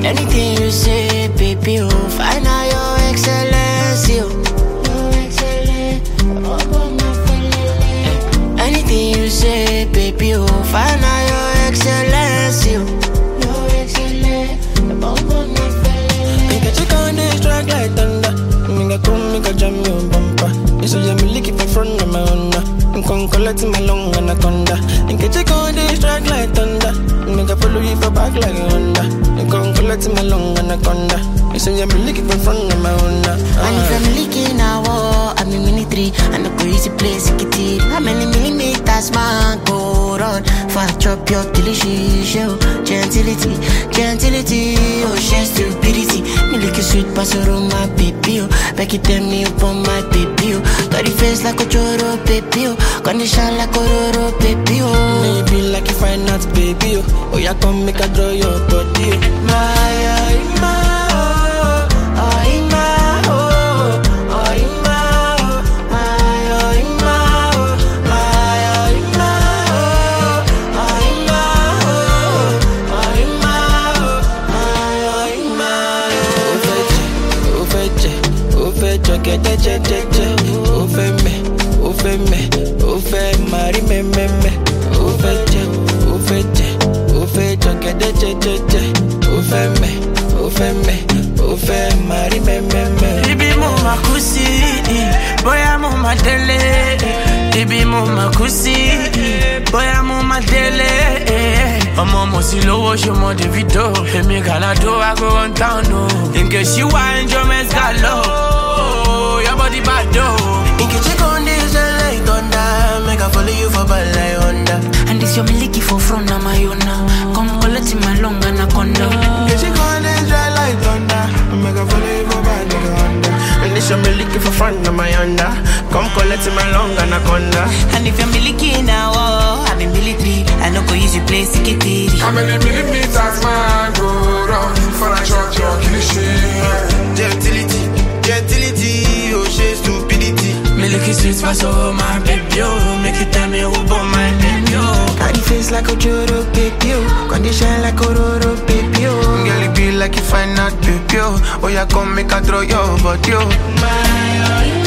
Anything you say, baby, oh, find out your excellence, yo. Your excellence, oh, my feeling. Anything you say, baby, oh, find out your excellence, yo. Your excellence, oh, my feeling. Make a chick on this track like thunder. Make a come, make a jam your bumper. You say I'm lick it for front of my honor. I'm con collect my long anaconda. Make a chick on this track like thunder. Make a follow you for back like a Honda. I'm con collect my long anaconda. You say I'm lick it for front of my honor. And if I'm leaking a war, I'm in military. And the police place it it. How many millimeters man go run? For I chop your delicious show. Gentility, gentility, oh, she stupidity. Me like a sweet pastor on my baby, oh. Back it tell me upon my baby, oh. Got the face like a choro, baby, oh. Condition like a roro, baby, oh. Maybe like you find out, baby. Oh, oh yeah, come make a draw your body. Oh. My, oh, my, oh, oh, my, oh, oh, my, oh, my, oh, my, oh, my, oh, my, oh, oh, my, oh, oh, my, oh, my, oh, my, oh. ó fẹ́ jẹ ó fẹ́ jẹ ó fẹ́ jọ gẹ́dẹ́ jẹ́jẹ́jẹ́ ó fẹ́ mẹ́ ó fẹ́ mẹ́ ó fẹ́ mari mẹ́mẹ́mẹ́ ó fẹ́ jẹ ó fẹ́ jẹ ó fẹ́ jọ gẹ́dẹ́ jẹ́jẹ́jẹ́ ó fẹ́ mẹ́ ó fẹ́ mẹ́ ó fẹ́ mari mẹ́mẹ́mẹ́. Ibi mo ma kú sí, bóyá mo ma délé. Ibi mo ma kú sí, bóyá mo ma délé. Ọmọ mo sì lówó ṣe mọ Davido. Èmi Gàládó I go run town o. Nkechi wá enjoyment galo. Your body bad o. Nkechi con dey shine like thunder make I follow you for bad like Honda. And this your miliki for front of my own now. Come collect my long anaconda. Nkechi con dey shine like thunder make I follow you for bad like Honda. And this your me looking for front of my Honda. Come collect my long anaconda. And if you're miliki now, oh, I'm in military. I know go use you play sikitiri. How many millimeters man go round for a shot your cliche? Gentility, gentility, oh she stupidity. Milky sweet pass over my baby, oh. Make you tell me who born my baby, oh. Got the face like a Joro baby, oh. Condition like a Roro baby, oh. Girl, it be like you find out baby, oh. Oh, yeah, come make a throw your body, oh. My, oh,